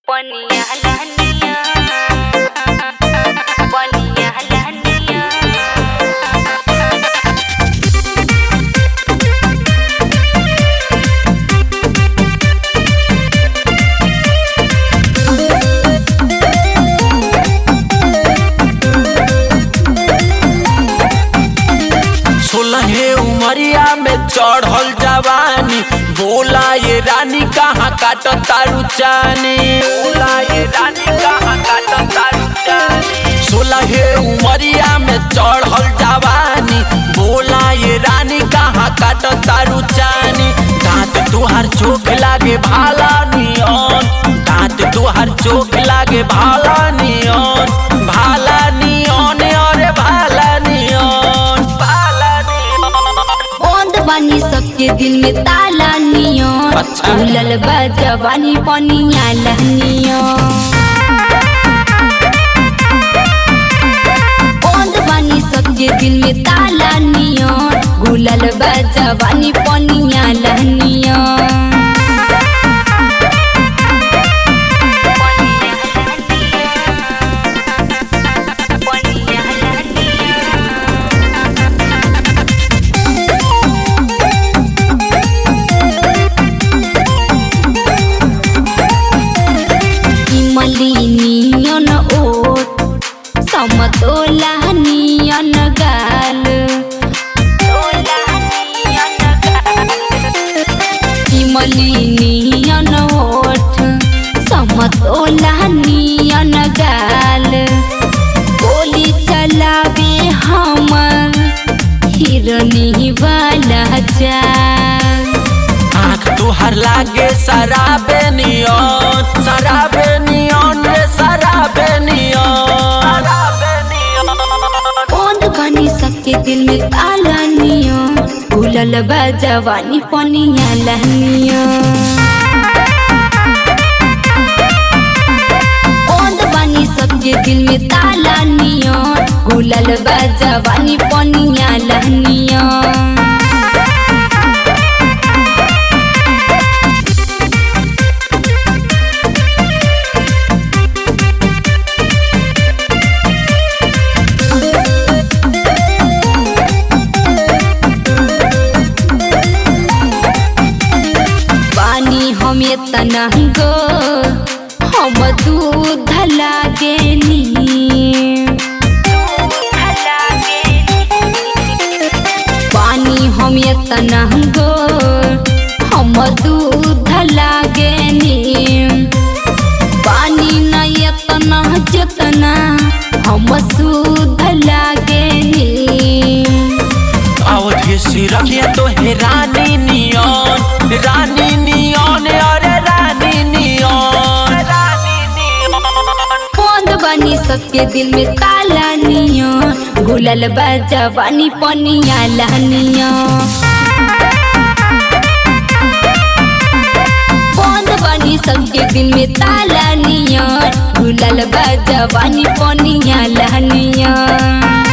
Poniya laniya Poniya laniya सोलहे उमरिया में चढ़ल जवानी बोला ये रानी कहाँ काट तारू चानी बोला ये रानी कहाँ काट तारू चानी सोलहे उमरिया में चढ़ल जवानी बोला ये रानी कहाँ काट तारू चानी दांत तुहार चोख लागे भाला नियन दांत तुहार चोख लागे भाला नियन भाला नियन अरे भाला नियन भाला नियन बंद बानी सबके दिल में ताला नियो अच्छा। खुलल बा जवानी पनिया लहनियो बंद बानी सबके दिल में ताला नियो गुलल बा जवानी पनिया लहनियो Poniya laniya इमलिनियन ओट समतोला नियन गाल इमलिनियन ओठ समतोला नियन गाल गोली चलावे हमर हिरनी वाला चाल आँख तुहार लागे शराबे नियन शराबे नियन रे शराबे नियन शराबे नियन बंद बनी सबके दिल में ताला नियो भूलल बा जवानी पनिया लहनियो बंद बनी सबके दिल में ताला नियो भूलल बा जवानी पनिया लहनियो पानी हमें तनंगो हम दूध लागेनी पानी हमें तनंगो हम दूध लागेनी पानी न यतना जतना हम शुद्ध लागेनी आवधि सिरकिया तो हे रानी नियन रानी नियन अरे रानी नियन रानी नियन बंद बनी सबके दिल में ताला नियो घुलल बा जवानी पनिया लहनियो बंद बनी सबके दिल में ताला नियो घुलल बा जवानी पनिया लहनियो